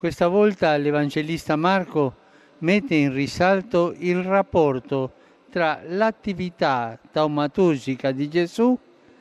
Questa volta l'Evangelista Marco mette in risalto il rapporto tra l'attività taumaturgica di Gesù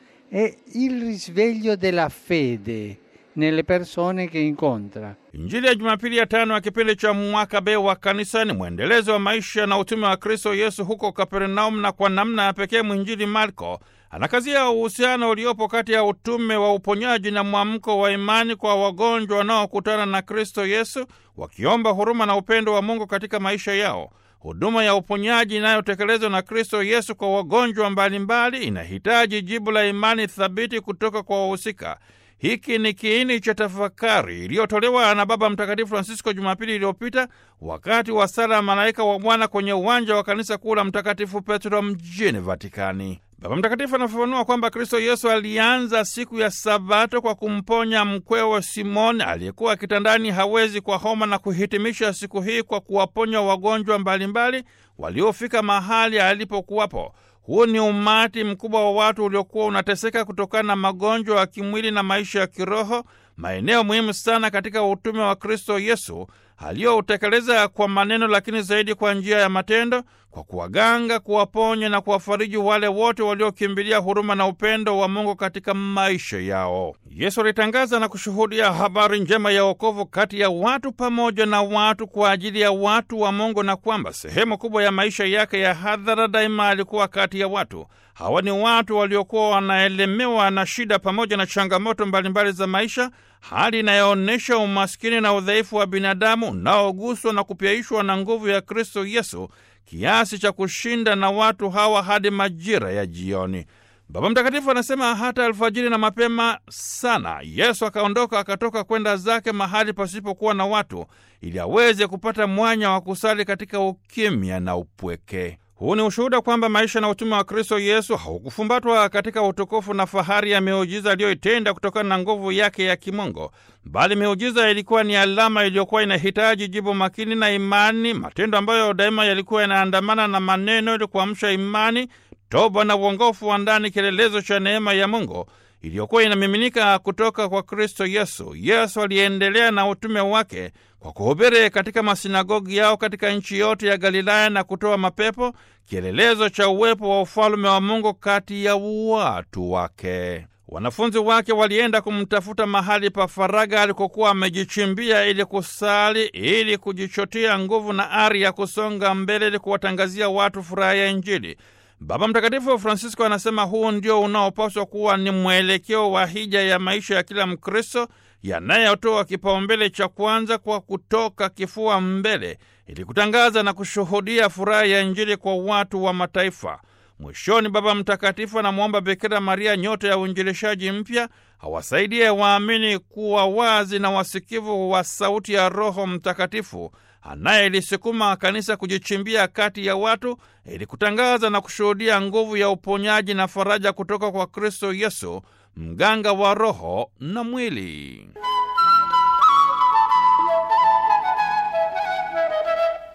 e il risveglio della fede nelle persone che incontra. Injili ya Jumapili ya tano ya kipindi cha mwaka B wa kanisa ni mwendelezo wa maisha na utume wa Kristo Yesu huko Kapernaum, na kwa namna ya pekee mwinjili Marko anakazia uhusiano uliopo kati ya utume wa uponyaji na mwamko wa imani kwa wagonjwa wanaokutana na Kristo Yesu, wakiomba huruma na upendo wa Mungu katika maisha yao. Huduma ya uponyaji inayotekelezwa na Kristo Yesu kwa wagonjwa mbalimbali inahitaji jibu la imani thabiti kutoka kwa wahusika. Hiki ni kiini cha tafakari iliyotolewa na Baba Mtakatifu Francisco Jumapili iliyopita wakati wa sala ya malaika wa Bwana kwenye uwanja wa kanisa kuu la Mtakatifu Petro mjini Vatikani. Baba Mtakatifu anafafanua kwamba Kristo Yesu alianza siku ya Sabato kwa kumponya mkwewe Simoni aliyekuwa kitandani hawezi kwa homa, na kuhitimisha siku hii kwa kuwaponya wagonjwa mbalimbali waliofika mahali alipokuwapo. Huu ni umati mkubwa wa watu uliokuwa unateseka kutokana na magonjwa ya kimwili na maisha ya kiroho, maeneo muhimu sana katika utume wa Kristo Yesu aliyoutekeleza kwa maneno, lakini zaidi kwa njia ya matendo, kwa kuwaganga, kuwaponya na kuwafariji wale wote waliokimbilia huruma na upendo wa Mungu katika maisha yao. Yesu alitangaza na kushuhudia habari njema ya wokovu kati ya watu pamoja na watu kwa ajili ya watu wa Mungu, na kwamba sehemu kubwa ya maisha yake ya hadhara daima alikuwa kati ya watu hawa. Ni watu waliokuwa wanaelemewa na shida pamoja na changamoto mbalimbali za maisha, hali inayoonyesha umaskini na udhaifu wa binadamu unaoguswa na kupyaishwa na nguvu ya Kristo Yesu kiasi cha kushinda na watu hawa hadi majira ya jioni. Baba Mtakatifu anasema hata alfajiri na mapema sana Yesu akaondoka akatoka kwenda zake mahali pasipokuwa na watu, ili aweze kupata mwanya wa kusali katika ukimya na upweke. Huu ni ushuhuda kwamba maisha na utume wa Kristo Yesu haukufumbatwa katika utukufu na fahari ya miujiza aliyoitenda kutokana na nguvu yake ya kimungu, bali miujiza ilikuwa ni alama iliyokuwa inahitaji jibu makini na imani, matendo ambayo daima yalikuwa yanaandamana na maneno ili kuamsha imani, toba na uongofu wa ndani, kielelezo cha neema ya Mungu iliyokuwa inamiminika kutoka kwa Kristo Yesu. Yesu aliendelea na utume wake kwa kuhubiri katika masinagogi yao katika nchi yote ya Galilaya na kutoa mapepo, kielelezo cha uwepo wa ufalume wa Mungu kati ya watu wake. Wanafunzi wake walienda kumtafuta mahali pa faraga alikokuwa amejichimbia ili kusali, ili kujichotia nguvu na ari ya kusonga mbele, ili kuwatangazia watu furaha ya Injili. Baba Mtakatifu Francisco anasema huu ndio unaopaswa kuwa ni mwelekeo wa hija ya maisha ya kila Mkristo, yanayotoa kipaumbele cha kwanza kwa kutoka kifua mbele, ili kutangaza na kushuhudia furaha ya Injili kwa watu wa mataifa. Mwishoni, Baba Mtakatifu anamwomba Bikira Maria, nyota ya uinjilishaji mpya, awasaidie waamini kuwa wazi na wasikivu wa sauti ya Roho Mtakatifu anayelisukuma kanisa kujichimbia kati ya watu ili kutangaza na kushuhudia nguvu ya uponyaji na faraja kutoka kwa Kristo Yesu, mganga wa roho na mwili.